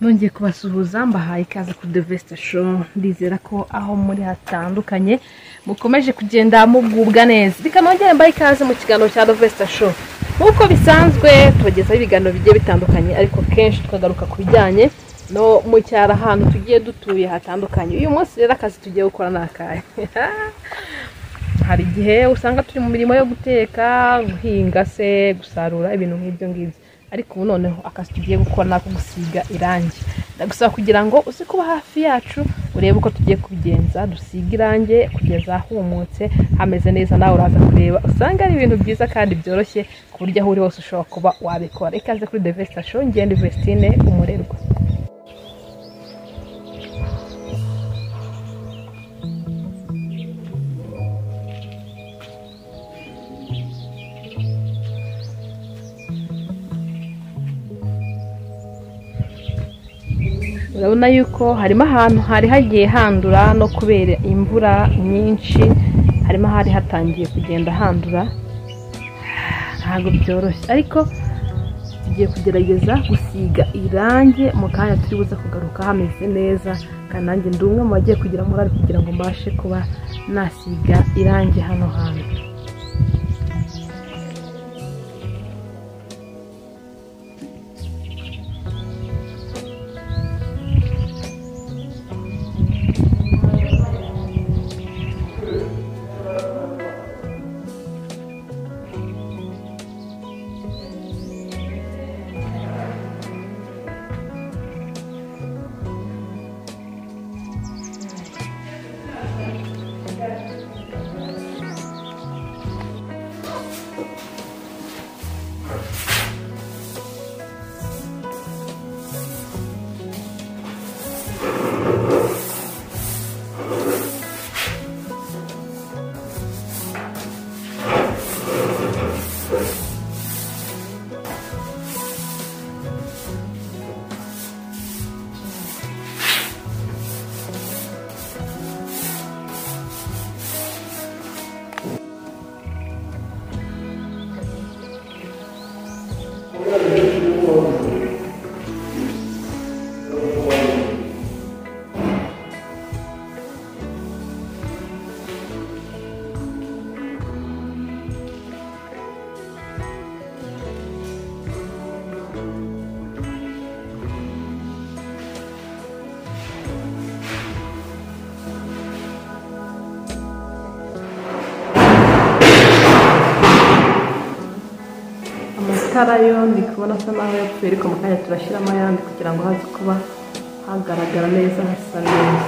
nongeye kubasuhuza mbahaye ikaze ku devesite sho ndizera ko aho muri hatandukanye mukomeje kugenda mugubwa neza reka nongere mbahe ikaze mu kiganiro cya devesite sho nk'uko bisanzwe tubagezaho ibiganiro bigiye bitandukanye ariko kenshi tukagaruka ku bijyanye no mu cyaro ahantu tugiye dutuye hatandukanye uyu munsi rero akazi tugiye gukora ni akahe hari igihe usanga turi mu mirimo yo guteka guhinga se gusarura ibintu nk'ibyo ngibyo ariko ubu noneho akazi tugiye gukora ni ako gusiga irangi ndagusaba kugira ngo uze kuba hafi yacu urebe uko tugiye kubigenza dusiga irangi kugeza humutse hameze neza nawe uraza kureba usanga ari ibintu byiza kandi byoroshye ku buryo aho uri hose ushobora kuba wabikora ikaze kuri devesita sho ngende vestine umurerwa urabona yuko harimo ahantu hari hagiye handura no kubera imvura nyinshi harimo hari hatangiye kugenda handura ntabwo byoroshye ariko tugiye kugerageza gusiga irangi mu kanya turi buze kugaruka hameze neza kandi nanjye ndi umwe mu bagiye kugira murari kugira ngo mbashe kuba nasiga irangi hano hantu amatara yo ndi kubona asa naho yapfuye ariko mu kanya turashyiramo ayandi kugira ngo haze kuba hagaragara neza hasa neza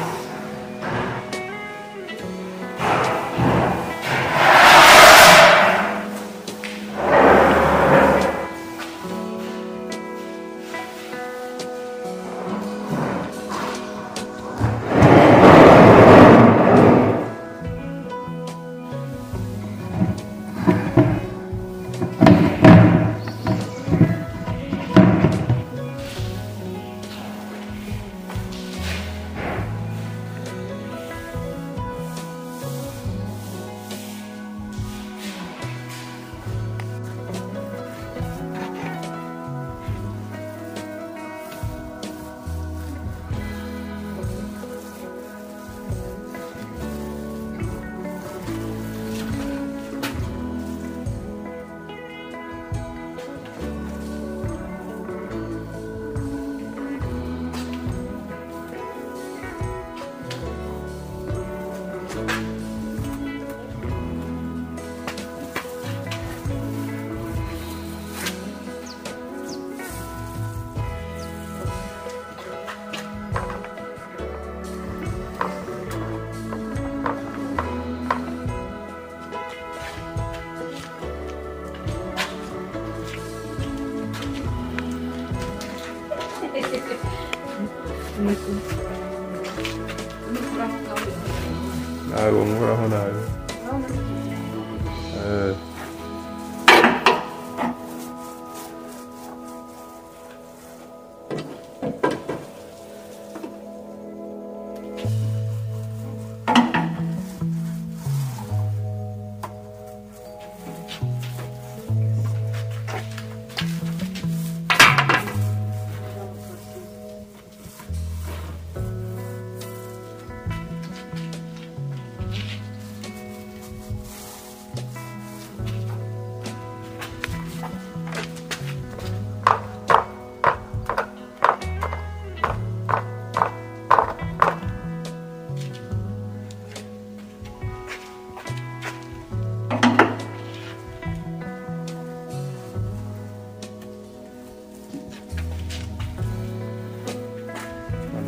ntabwo nkoraho nabi Eh,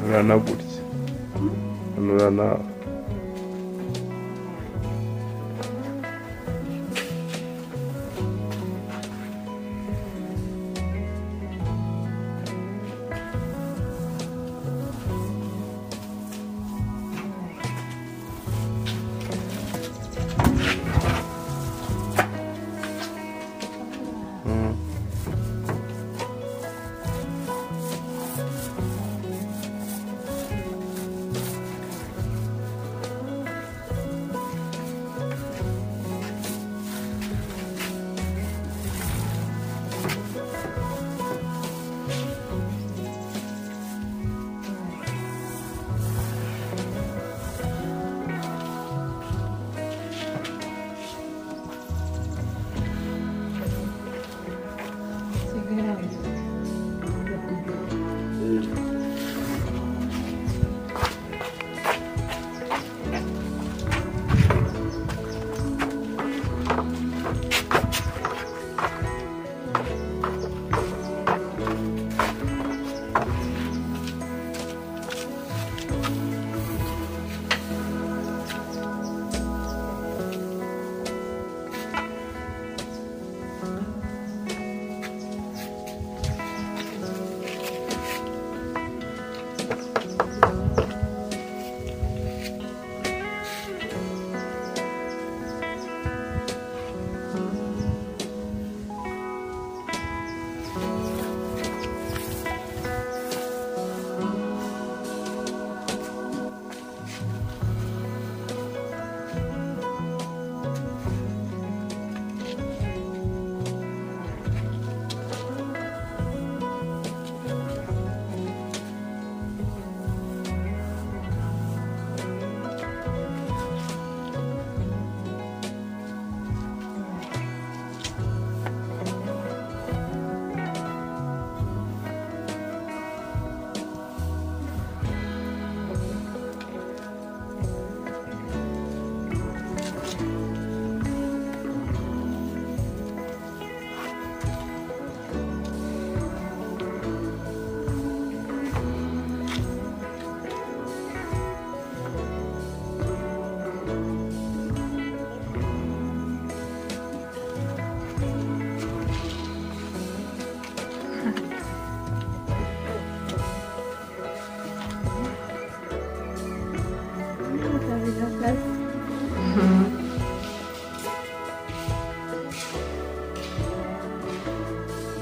hanura gutya hanura nawe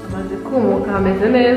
amaze kumuka hameze neza